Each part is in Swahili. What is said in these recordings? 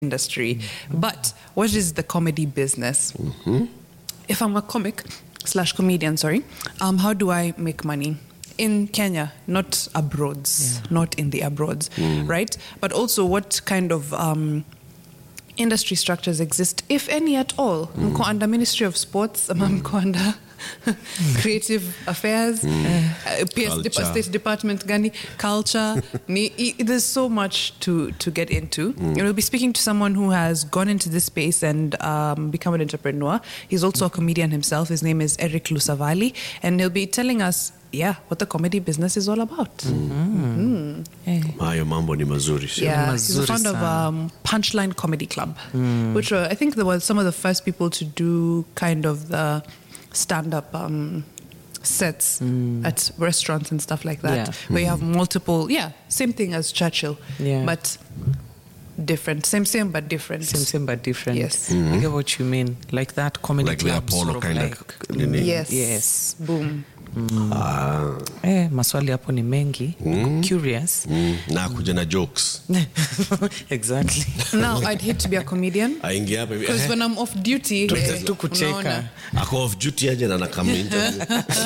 industry. But what is the comedy business? If I'm a comic slash comedian, sorry, um, how do I make money? In Kenya, not abroad, not in the abroad, right? But also, what kind of um, industry structures exist, if any at all? Mko under Ministry of Sports, ama mko under creative affairs, uh, PS Dep- Culture. State Department gani, culture. ni, i- there's so much to, to get into. And we'll be speaking to someone who has gone into this space and um, become an entrepreneur. He's also a comedian himself. His name is Eric Lusavali. And he'll be telling us, yeah, what the comedy business is all about. hayo mambo ni mazuri sio? Yeah, he's the Mazuri founder of sana. um, Punchline Comedy Club, which were, I think they were some of the first people to do kind of the stand-up um, sets at restaurants and stuff like that, Yeah. where you have multiple. Yeah, same thing as Churchill, Yeah. but different. Same, same, but different. Same, same, but different. Yes. I get what you mean. Like that comedy Like the club. Apollo sort of kind of like, nini. Yes. Yes. Boom. Ah, Eh, maswali hapo ni mengi. Curious. mm, na kuja na jokes exactly. Now I'd hate to be a comedian aingia hapa hivi, because eh, when I'm off duty, eh, tu kucheka. unaona. ako off duty aje na nakama interview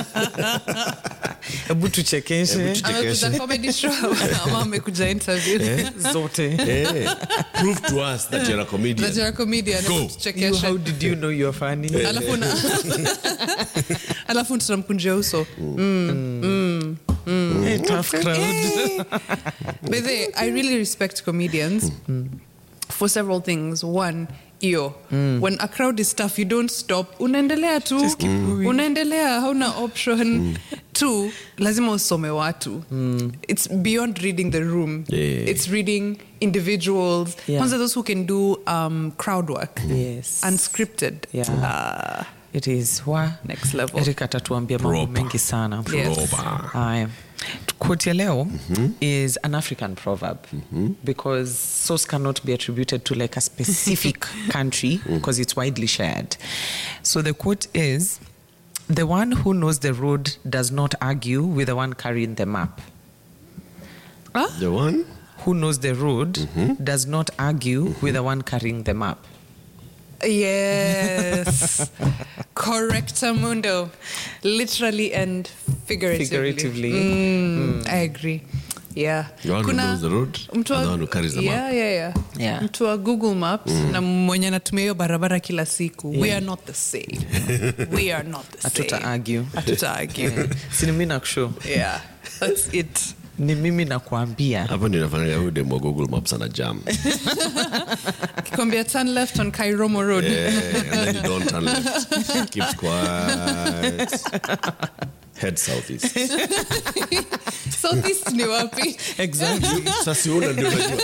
Hebu tuchekeshe amekuja comedy show ama amekuja interview. zote. Eh, prove to us that you're a comedian That you're a comedian. Go. hebu You, tuchekeshe. how did you know you're funny? alafu na alafu tutamkunjia uso Eh, tough crowd. By the way, i really respect comedians for several things one iyo when a crowd is tough you don't stop unaendelea tu Just keep going. unaendelea hauna option two lazima usome watu it's beyond reading the room Yeah. it's reading individuals Yeah. kwanza those who can do um, crowd work Yes. unscripted Yeah. Ah, It is wa Next level. Eric atatuambia mambo Proper. mengi sana. Yes. Proper. Haya. Quote ya leo is an African proverb because source cannot be attributed to like a specific country because it's widely shared. So the quote is the one who knows the road does not argue with the one carrying the map. the one Who knows the road does not argue with the one carrying the map. Yes. Correctamundo. Literally and figuratively. Figuratively. Mm, I agree. Yeah. The one who knows the road mtu wa- and the one who carries the yeah, map. Yeah, yeah. Yeah. Mtu wa Google Maps na mwenye anatumia hiyo barabara kila siku. We are not the same. We are not the same. Hatuta argue. Hatuta argue. si ni mimi nakushow yeah. That's it. ni mimi nakuambia hapo ndio nafanya huyu demo wa google maps ana jam Kikwambia turn left on Kairomo Road. Eh, and then you don't turn left keep quiet head southeast Southeast ni wapi? exactly sasa una ndio unajua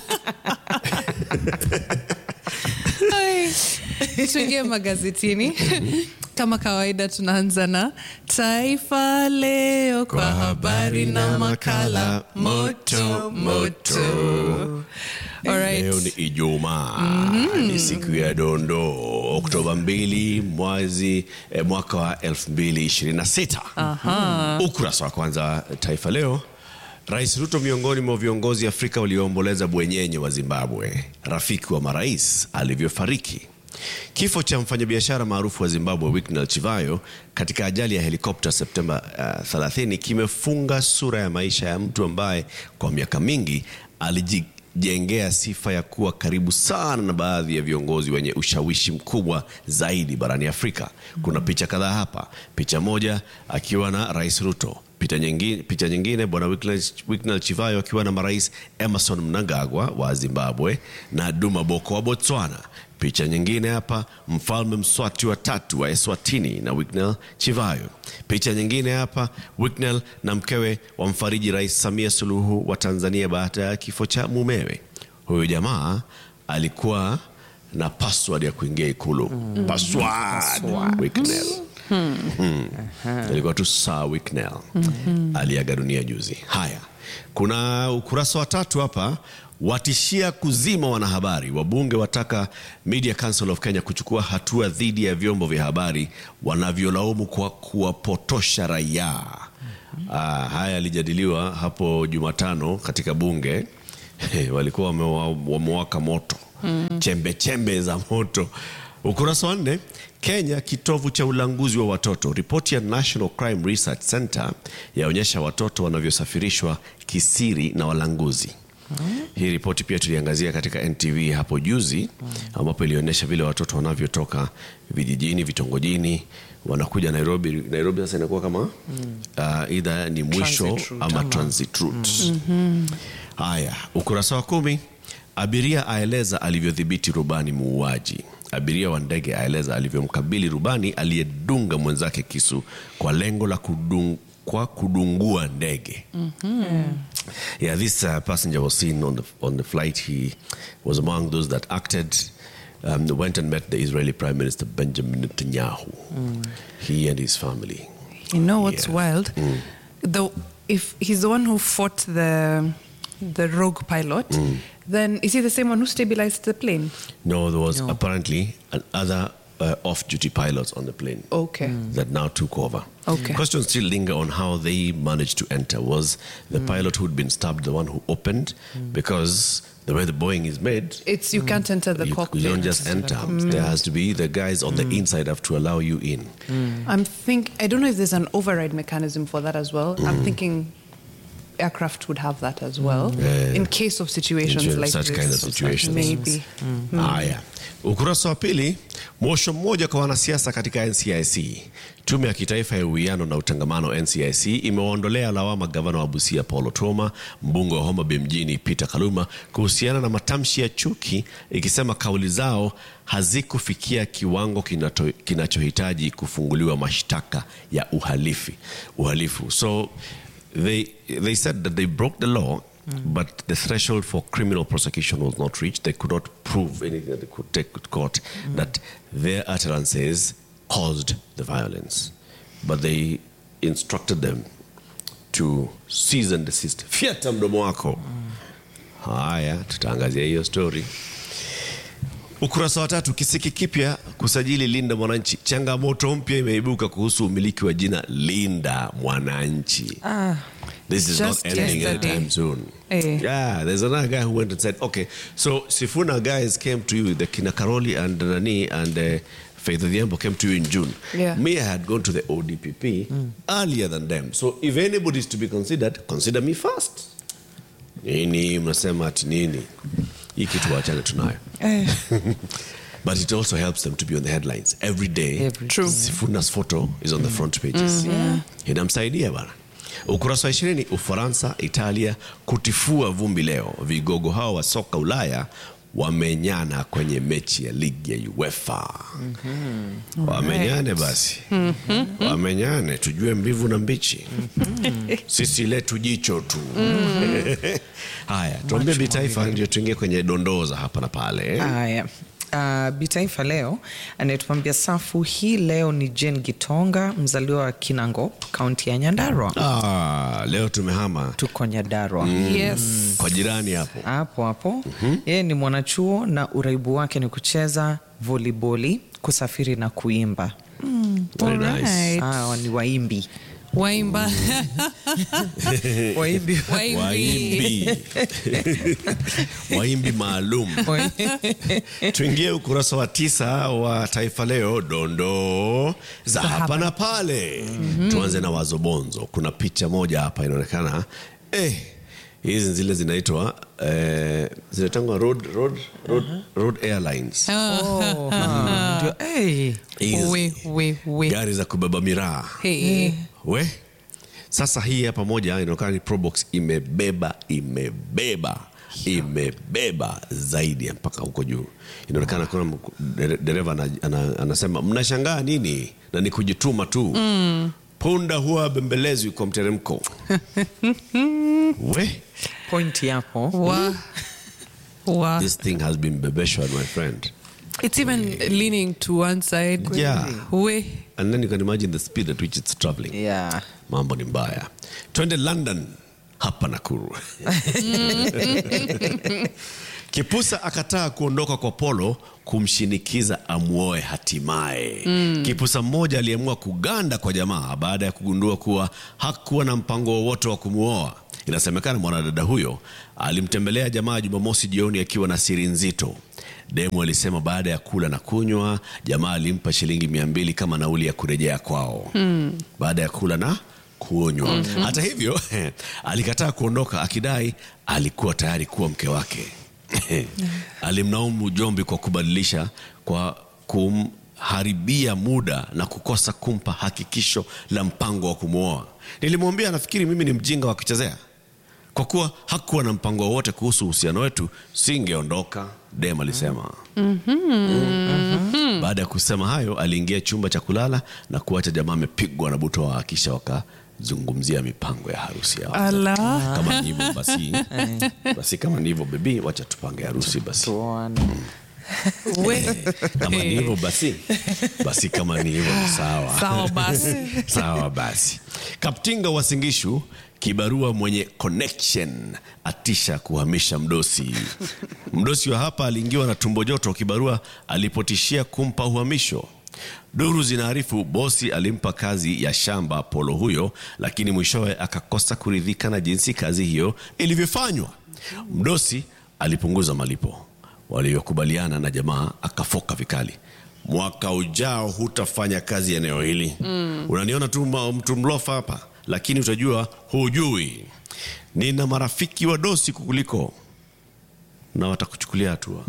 Hai. tuingie magazetini kama kawaida tunaanza na taifa leo kwa habari na makala moto moto Alright. leo ni ijumaa ni siku ya dondoo oktoba 2 mwezi eh, mwaka wa 2026 ukurasa wa kwanza taifa leo rais ruto miongoni mwa viongozi afrika walioomboleza bwenyenye wa zimbabwe rafiki wa marais alivyofariki kifo cha mfanyabiashara maarufu wa zimbabwe wicknell chivayo katika ajali ya helikopta septemba uh, 30 kimefunga sura ya maisha ya mtu ambaye kwa miaka mingi alijijengea sifa ya kuwa karibu sana na baadhi ya viongozi wenye ushawishi mkubwa zaidi barani afrika kuna picha kadhaa hapa picha moja akiwa na rais ruto picha nyingine, picha nyingine bwana Wicknell- Wicknell Chivayo akiwa na marais Emerson Mnangagwa wa Zimbabwe na Duma Boko wa Botswana. Picha nyingine hapa mfalme Mswati wa tatu wa Eswatini na Wicknell Chivayo. Picha nyingine hapa Wicknell na mkewe wa mfariji Rais Samia Suluhu wa Tanzania baada ya kifo cha mumewe. Huyu jamaa alikuwa na password ya kuingia ikulu password, Wicknell ilikuwa tu Sir Wicknell aliaga dunia juzi. Haya, kuna ukurasa wa tatu hapa watishia kuzima wanahabari. Wabunge wataka Media Council of Kenya kuchukua hatua dhidi ya vyombo vya habari wanavyolaumu kwa kuwapotosha raia. Ah, haya yalijadiliwa hapo Jumatano katika bunge walikuwa wamewa- wamewaka moto chembe chembe za moto ukurasa wa nne kenya kitovu cha ulanguzi wa watoto ripoti ya national crime research center yaonyesha watoto wanavyosafirishwa kisiri na walanguzi hii ripoti pia tuliangazia katika ntv hapo juzi ambapo ilionyesha vile watoto wanavyotoka vijijini vitongojini wanakuja nairobi nairobi sasa inakuwa kama uh, idha ni mwisho Transit route ama ama- transit route haya ukurasa wa kumi abiria aeleza alivyodhibiti rubani muuaji abiria wa ndege aeleza alivyomkabili rubani aliyedunga mwenzake kisu kwa lengo la kudung, kwa kudungua ndege yeah this uh, passenger was seen on the, on the flight he was among those that acted um, went and met the israeli prime minister benjamin netanyahu he and his family You know what's Yeah. wild? Though if he's the one who fought the the rogue pilot, then is he the same one who stabilized the plane? No, there was No. apparently another uh, off-duty pilots on the plane Okay. that now took over. Okay. Questions still linger on how they managed to enter. Was the pilot who'd been stabbed the one who opened? Because the way the Boeing is made, It's you can't enter the you, cockpit. you don't just enter. There has to be the guys on the inside have to allow you in. I'm think I don't know if there's an override mechanism for that as well. I'm thinking aircraft would have that as well Yeah. in case of situations In like such this. kind of situations. Maybe. Haya, ukurasa wa pili, mwosho mmoja kwa wanasiasa katika NCIC. Tume ya Kitaifa ya Uwiano na Utangamano NCIC imewaondolea lawama gavana wa Busia Paul Otuoma, mbunge wa Homa Bay mjini Peter Kaluma kuhusiana na matamshi ya chuki, ikisema kauli zao hazikufikia kiwango kinato- kinachohitaji kufunguliwa mashtaka ya uhalifi uhalifu. So they they said that they broke the law but the threshold for criminal prosecution was not reached they could not prove anything that they could take to court that their utterances caused the violence but they instructed them to cease and desist fyata mdomo wako haya tutaangazia hiyo story Ukurasa wa tatu, kisiki kipya kusajili Linda Mwananchi. Changamoto mpya imeibuka kuhusu umiliki wa jina Linda Mwananchi. Ah, This is Just not ending yesterday. anytime soon. Eh. Yeah, there's another guy who went and said, okay, so Sifuna guys came to you, the Kina Karoli and Nani and uh, Faith Odhiambo came to you in June. Yeah. Me, I had gone to the ODPP earlier than them. So if anybody is to be considered, consider me first. Nini mnasema ati nini? Hii kitu wachane tunayo. eh, But it also helps them to be on the headlines every day. Every True. day. Sifuna's photo is on the front pages. Inamsaidia bana. Ukurasa wa ishirini, Ufaransa, Italia kutifua vumbi leo. Vigogo hao wa soka Ulaya wamenyana kwenye mechi ya ligi ya UEFA. Wamenyane basi, wamenyane tujue mbivu na mbichi. Sisi letu jicho tu. Haya, tuambie Bitaifa ndio tuingie kwenye dondoo za hapa na pale. haya Uh, bitaifa leo anayetuambia safu hii leo ni Jane Gitonga mzaliwa wa Kinangop kaunti ya Nyandarua Ah, leo tumehama tuko Nyandarua Yes. kwa jirani hapo. hapo hapo yeye ni mwanachuo na uraibu wake ni kucheza voliboli kusafiri na kuimba Very nice. Alright. ah, ni waimbi Waimba. waimbi Waimbi. Waimbi, waimbi maalum. Tuingie ukurasa wa tisa wa Taifa Leo, dondoo za hapa na pale. Tuanze na wazobonzo. Kuna picha moja hapa inaonekana eh, hizi zile zinaitwa eh, zinaitangwa road, road, road, road airlines Oh, ndio, hey. Hizi We, we, we. gari za kubeba miraa Hey. we sasa hii hapa moja inaonekana ni probox imebeba imebeba imebeba zaidi ya mpaka huko juu inaonekana kuna mku- dere- dereva ana, ana, anasema mnashangaa nini na ni kujituma tu punda huwa bembelezwi kwa mteremko we point yapo Wa. Wa. this thing has been bebeshwa my friend It's even leaning to one side. Yeah. We. and then you can imagine the speed at which it's traveling yeah. mambo ni mbaya twende london hapa nakuru kipusa akataa kuondoka kwa polo kumshinikiza amwoe hatimaye kipusa mmoja aliamua kuganda kwa jamaa baada ya kugundua kuwa hakuwa na mpango wowote wa kumwoa Inasemekana mwanadada huyo alimtembelea jamaa Jumamosi jioni akiwa na siri nzito. Demu alisema baada ya kula na kunywa, jamaa alimpa shilingi mia mbili kama nauli ya kurejea kwao baada ya kula na kuonywa. Hata hivyo alikataa kuondoka akidai alikuwa tayari kuwa mke wake. Alimlaumu Jombi kwa kubadilisha kwa kumharibia muda na kukosa kumpa hakikisho la mpango wa kumwoa. Nilimwambia nafikiri mimi ni mjinga wa kuchezea, kwa kuwa hakuwa na mpango wowote kuhusu uhusiano wetu, singeondoka, Dem alisema. Baada ya kusema hayo, aliingia chumba cha kulala na kuacha jamaa amepigwa na butwaa, kisha wakazungumzia mipango ya harusi yao. Ala. Kama ni hivyo basi, basi kama ni hivyo bebi, wacha tupange harusi basi. Tuone. We. Kama ni hivyo basi, basi kama ni hivyo ni sawa. Sawa basi. Sawa basi. Kaptinga wa Singishu kibarua mwenye connection atisha kuhamisha mdosi. Mdosi wa hapa aliingiwa na tumbo joto kibarua alipotishia kumpa uhamisho. Duru zinaarifu bosi alimpa kazi ya shamba polo huyo, lakini mwishowe akakosa kuridhika na jinsi kazi hiyo ilivyofanywa. Mdosi alipunguza malipo waliokubaliana na jamaa akafoka vikali mwaka ujao hutafanya kazi eneo hili unaniona tu ma- mtu mlofa hapa lakini utajua hujui nina marafiki wadosi kukuliko na watakuchukulia hatua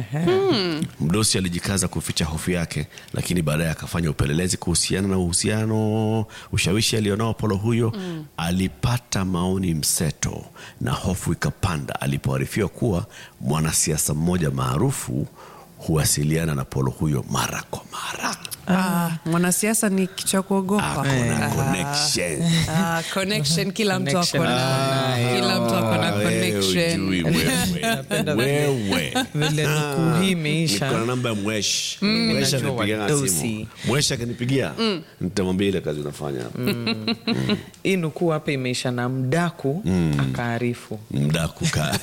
mdosi alijikaza kuficha hofu yake lakini baadaye akafanya upelelezi kuhusiana na uhusiano ushawishi alionao polo huyo alipata maoni mseto na hofu ikapanda alipoarifiwa kuwa mwanasiasa mmoja maarufu huwasiliana na polo huyo mara kwa mara Ah, mwanasiasa ni kicha kuogopa. akona Ah. connection Ah, connection kila mtu ako Connection na ako kila mtu ako na Ah, wewe connection. hujui wewe. Wewe. Vile nukuu hii imeisha. Niko na namba ya mwesh mwesh Najua anipigia wadosi. simu mwesh akinipigia nitamwambia ile kazi unafanya hii nukuu hapa imeisha na mdaku akaarifu mdaku ka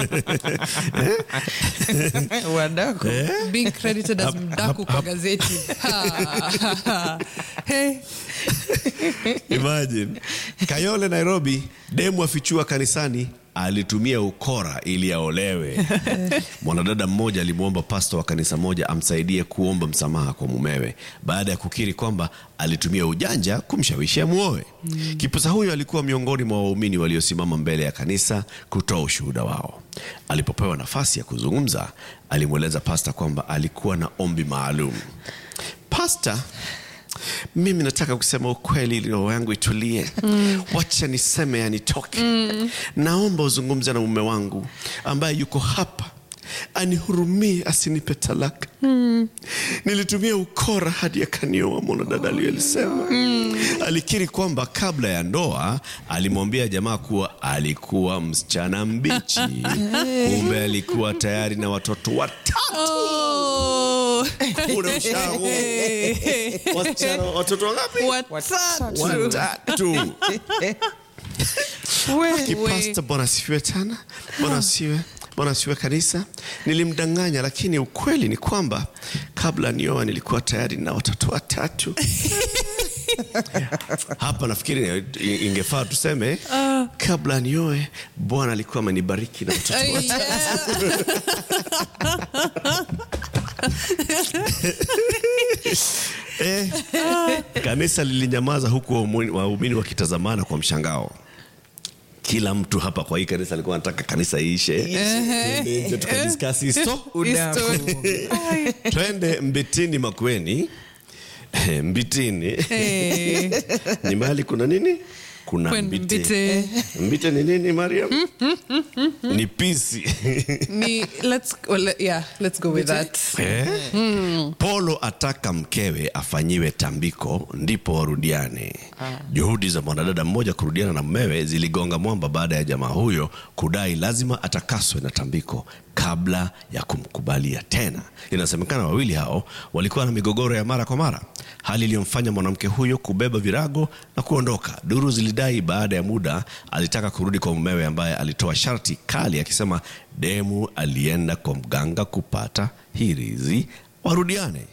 wadaku Being credited as mdaku kwa gazeti. Ha. Hey. Imagine. Kayole Nairobi, demu afichua kanisani alitumia ukora ili aolewe. Mwanadada mmoja alimwomba pasto wa kanisa moja amsaidie kuomba msamaha kwa mumewe baada ya kukiri kwamba alitumia ujanja kumshawishi amuoe. Kipusa huyo alikuwa miongoni mwa waumini waliosimama mbele ya kanisa kutoa ushuhuda wao. Alipopewa nafasi ya kuzungumza, alimweleza pasta kwamba alikuwa na ombi maalum. Pasta, mimi nataka kusema ukweli ili roho yangu itulie wacha niseme yanitoke naomba uzungumze na mume wangu ambaye yuko hapa anihurumie asinipe talaka nilitumia ukora hadi akanioa mwanadada aliyolisema alikiri kwamba kabla ya ndoa alimwambia jamaa kuwa alikuwa msichana mbichi kumbe alikuwa tayari na watoto watatu Oh. Kuna ushago. Wasichana- watoto wangapi Watatu. watatu We. kipasta bwana asifiwe tena bwana asiwe bwana asiwe kanisa nilimdanganya lakini ukweli ni kwamba kabla nioa nilikuwa tayari na watoto watatu hapa nafikiri ingefaa tuseme kabla nioe bwana alikuwa amenibariki na watoto Ay, watatu yeah. eh, kanisa lilinyamaza huku waumini waumini wakitazamana kwa mshangao kila mtu hapa kwa hii kanisa alikuwa anataka kanisa iishe Twende nje tukadiskasi histo History. Ay. twende mbitini makweni Eh, mbitini Hey. ni mahali kuna nini kuna Kwen- mbite. mbite. mbite ni nini mariam ni pisi Ni, let's, well, yeah, let's go with that. Eh? Polo ataka mkewe afanyiwe tambiko ndipo warudiane. Juhudi za mwanadada mmoja kurudiana na mmewe ziligonga mwamba baada ya jamaa huyo kudai lazima atakaswe na tambiko kabla ya kumkubalia tena. Inasemekana wawili hao walikuwa na migogoro ya mara kwa mara, hali iliyomfanya mwanamke huyo kubeba virago na kuondoka. Duru zilidai baada ya muda alitaka kurudi kwa mumewe ambaye alitoa sharti kali akisema demu alienda kwa mganga kupata hirizi warudiane.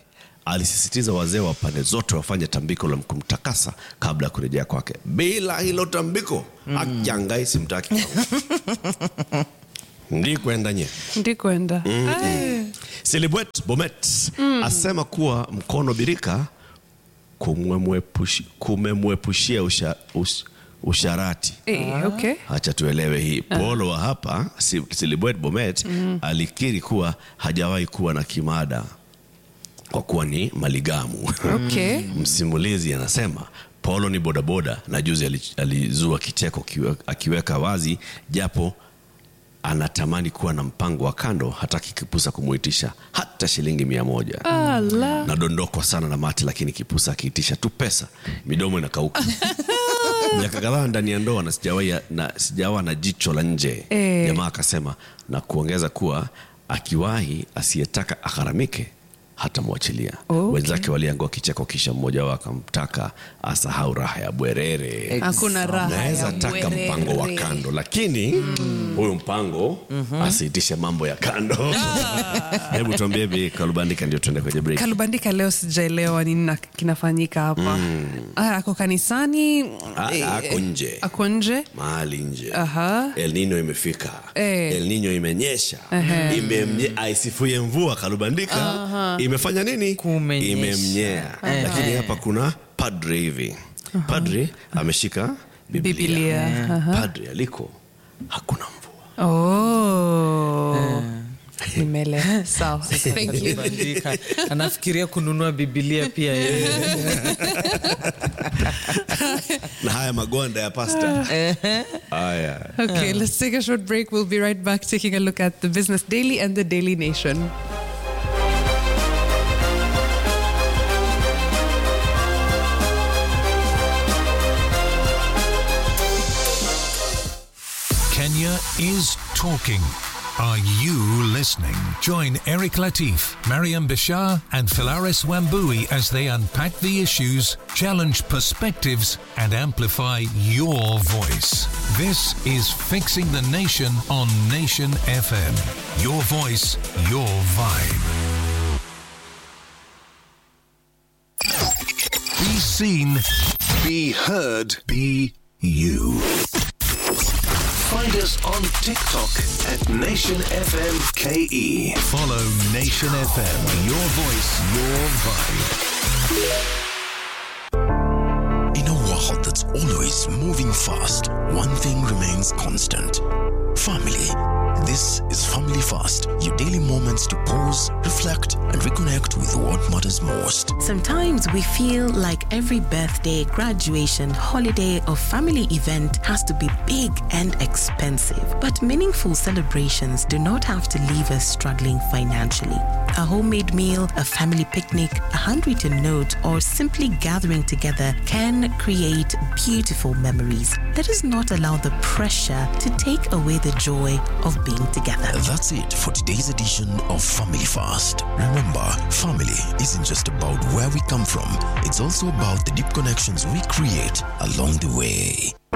alisisitiza wazee wa pande zote wafanye tambiko la kumtakasa kabla ya kurejea kwake. Bila hilo tambiko mm. ajangai simtaki kwangu. ndi kwenda nye ndi kwenda Ai. Silibwet Bomet asema kuwa mkono birika kumemwepushi- kumemwepushia usha, ush, usharati. Eh, okay. Hacha tuelewe hii. Polo wa hapa Si- Silibwet Bomet alikiri kuwa hajawahi kuwa na kimada kwa kuwa ni maligamu. Okay. Msimulizi anasema Polo ni bodaboda na juzi ali- alizua kicheko kiwe- akiweka wazi japo anatamani kuwa na mpango wa kando, hataki Kipusa kumuitisha hata shilingi mia moja. Ala. Nadondokwa sana na mate, lakini Kipusa akiitisha tu pesa midomo inakauka. Miaka kadhaa ndani ya ndoa na sijawahi na sijawa na jicho la nje. Eh. Jamaa akasema na kuongeza kuwa akiwahi asiyetaka agharamike hatamwachilia. Okay. Wenzake waliangua kicheko, kisha mmoja wao akamtaka asahau raha ya bwerere. Hakuna raha Naweza ya taka bwerere. mpango wa kando, lakini huyu mpango asiitishe mambo ya kando. Hebu tuambie Bi Kalubandika, ndio tuende kwenye break. kalubandika leo sijaelewa nini na- kinafanyika hapa Ah, ako kanisani Ah, eh, ako nje. ako nje mahali nje Aha. El Nino imefika Eh. El Nino imenyesha Imemnye, aisifuye mvua Kalubandika imefanya nini Kumenyesha. imemnyea lakini hapa kuna padre hivi padre ameshika Biblia, Biblia. Aha. padre aliko hakuna mvua oh. nimeelewa sawa thank you Bandika. anafikiria kununua bibilia pia yeye. na haya magonda ya pasta haya Okay, let's take a short break. We'll be right back taking a look at the Business Daily and the Daily Nation. Kenya is talking. Are you listening? Join Eric Latif, Mariam Bashar, and Philaris Wambui as they unpack the issues, challenge perspectives, and amplify your voice. This is Fixing the Nation on Nation FM. Your voice, your vibe. Be seen, be heard, be you. Find us on TikTok at Nation FM KE. Follow Nation FM. Your voice, your vibe. In a world that's always moving fast, one thing remains constant family. This is Family Fast, your daily moments to pause, reflect, and reconnect with what matters most. Sometimes we feel like every birthday, graduation, holiday, or family event has to be big and expensive. But meaningful celebrations do not have to leave us struggling financially. A homemade meal, a family picnic, a handwritten note, or simply gathering together can create beautiful memories. Let us not allow the pressure to take away the joy of being together. That's it for today's edition of Family Fast. Remember, family isn't just about where we come from, it's also about the deep connections we create along the way.